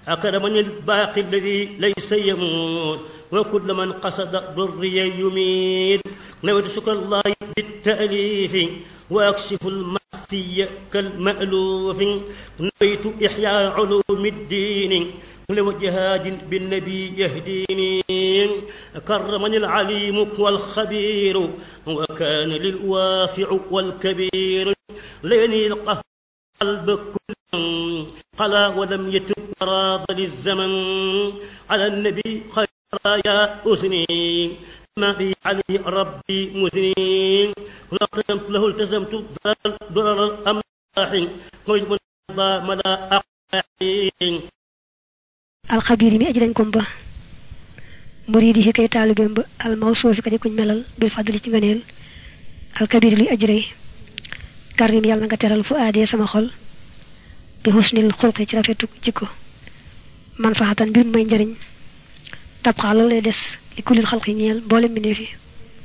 أكرمني الباقي الذي ليس يموت وكل من قصد ضري يميت نويت شكر الله بالتأليف وأكشف المخفي كالمألوف نويت إحياء علوم الدين لوجهاد بالنبي يهديني كرمني العليم والخبير وكان للواسع والكبير ليني القهر قلب كل قلا ولم يتب راض للزمن على النبي خير يا أسني ما بي عليه ربي مسنين لقمت له التزمت ضرر الأملاح قلت من ملا أقاحين alxabiir mi aji dañ kom ba muriidi yi kay taalibeem ba almawsuufi ka di kuñ melal bil fadli ci ngëneel alkabir luy aji rëy karim yàlla nga teral fu aadee sama xol bi xusnil xulqi ci rafetu jikko man faxatan mbir may njariñ tabxaa loolu lay des li kulil xalqi ñeel mboolem mbindeef yi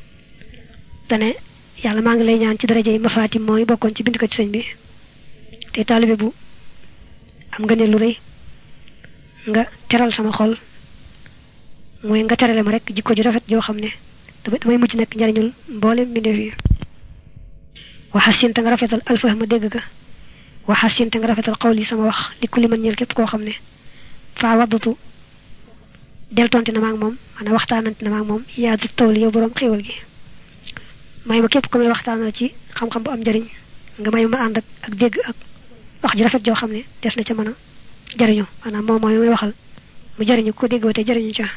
dane yàlla maa ngi lay ñaan ci daraja yi mafaatim mooy bokkoon ci bind ko ci sëñ bi te taalibe bu am ngëneel lu rëy nga teral sama xol mooy nga terale ma rek jikko ju rafet joo xam ne damay mujj nekk njariñul mboolem mbindeef yi waxasin te nga rafetal alfahma dégg ga waxasin te nga rafetal xawli sama wax li kulli man ñeel képp koo xam ne faa waddatu deltonte na ma ak moom maanaam waxtaanante na ma ak moom yaa du tawli yow boroom xéewal gi may ma képp ko may waxtaanal ci xam-xam bu am njariñ nga may ma ànd ak ak dégg ak wax ju rafet joo xam ne des na ca mën a jariñu maanaam moom mooy may waxal mu jariñu ko déggoo te jariñu ca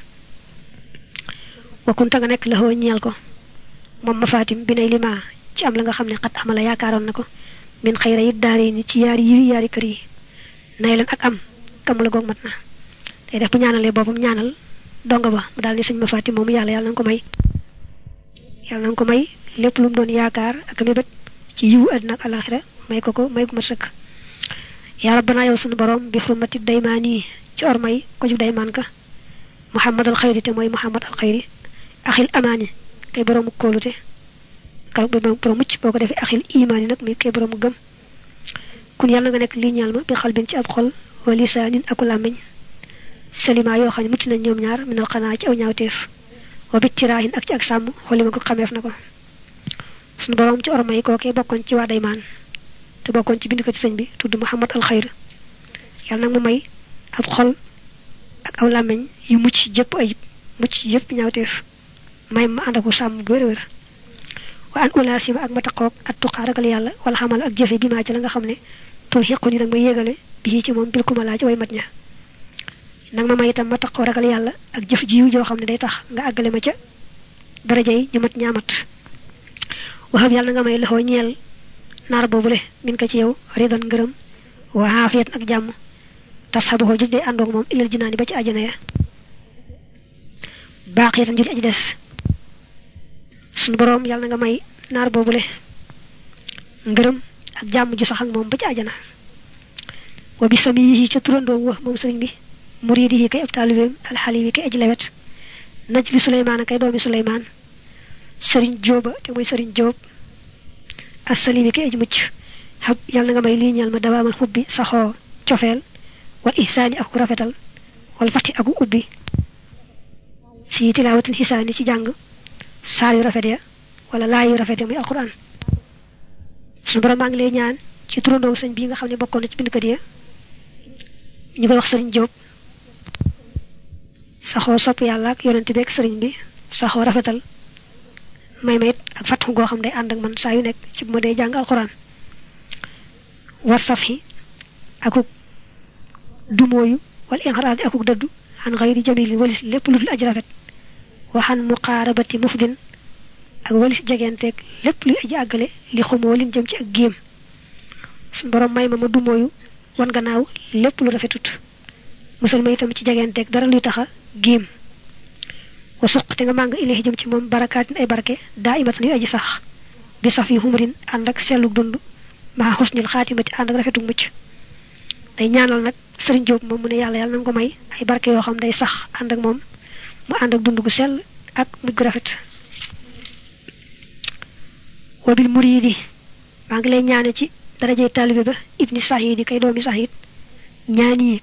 wakkunta nga nekk la xoo ñeel ko moom ma faatim bi nay lima ci am la nga xam ne xat amala yaakaaroon na ko min xayra it daare ni ci yaari yi yaari kër yi nay leen ak am kam la goog mat na day def bu ñaanalee boppam ñaanal donga ba mu daal ni sëñ ma faatim moomu yàlla yàlla na nga ko may yàlla na nga ko may lépp lu mu doon yaakaar ak mébét ci yiwu àddina ak alaxira may ko ko may ko mat sëkk yaa rabbana yow sunu borom bi xurmati daymaan yi ci ormay ko jug daymaan ka muhammad al xayri te mooy muhammad al xayri axil amaani kay boroomu kóolute kar borom mucc boo ko defee axil imaani nag muy kay boroomu gëm kun yàlla nga nekk lii ñaal ma bi xalbin ci ab xol wa lisaanin aku làmmiñ salima yoo xam ne mucc nañ ñoom ñaar minal xanaa ci aw ñaawteef wa bittiraahin ak ci ak sàmm xoli ma ko xameef na ko sunu borom ci ormay kookee bokkoon ci waa daymaan te bokkoon ci bind ko ci sëñ bi tudd Muhammad al Xayr yàlla nag mu may ab xol ak aw làmmiñ yu mucc jëpp ayib mucc yëpp ñaawteef may ma ànd aku sàmm bu wér-wér wa an ulaasima ak ma taqoog at tuqaa ragal yàlla wala xamal ak jëfe bi maa ci la nga xam ne tul xiqu ni nag ma yéegale bi ci moom bil kumalaa ci way mat ña nag ma may itam ma taqoo ragal yàlla ak jëf jiw joo xam ne day tax nga àggale ma ca daraja yi ñu mat ñaamat waxam yàlla nga may loxoo ñeel naar boobule min ko ci yow ridan ngërëm wa aafiyat ak jàmm tas xabu ko juj day àndoog moom ilal jinaani ba ci àjjana ya baax yatan juj aji des sunu boroom yàlla na nga may naar boobule ngërëm ak jàmm ju sax ak moom ba ci àjjana wa bi sami yi ca turandoom wa moom sëriñ bi muriidi yi kay ab taalibeem alxalimi kay aji lewet naj li suleymaan a kay doomi suleymaan sëriñ jóoba te mooy sëriñ jóob assalimi kay aji mucc xab yàlla na nga may lii ñal ma dawaamal xubbi saxoo cofeel wal ihsaani ak rafetal wal fati aku ubbi fii tilaawatin xisaani ci jàng saar yu rafet ya wala laay yu rafet ya muy alquran suñu borom maa ngi lay ñaan ci turandoo sëñ bii nga xam ne bokkoon na ci bindkat ya ñu koy wax sëriñ Jóob saxoo sopp yàlla ak yonent bi ak sëriñ bi saxoo rafetal may ma it ak fàttu goo xam day ànd ak man saa yu nekk ci bu ma dee jàng alquran war saf yi akuk dumooyu wala inxaraadi akuk dëddu xan xayri jamilin walis lépp lu dul aji rafet waxan muqaarabati mufdin ak walis jegenteeg lépp luy aji àggale li xumoo lin jëm ci ak géem suñu borom may ma ma dumooyu wan gannaaw lépp lu rafetut musal ma itam ci jegenteeg dara luy taxa géem wa suq te nga màng ilahi jëm ci moom barakaatin ay barke daa imatan yu aji sax bi saf yu xumrin ànd ak selluk dund maa xusnil xaatimati ànd ak rafetuk mucc day ñaanal nag sëriñ Jóob moom mu ne yàlla yàlla na nga ko may ay barke yoo xam day sax ànd ak moom mu ànd ak dund gu sell ak mujj gu rafet wabil muriidi maa ngi lay ñaane ci darajey taalibe ba ibni sahid yi kay doomi sahid ñaan yi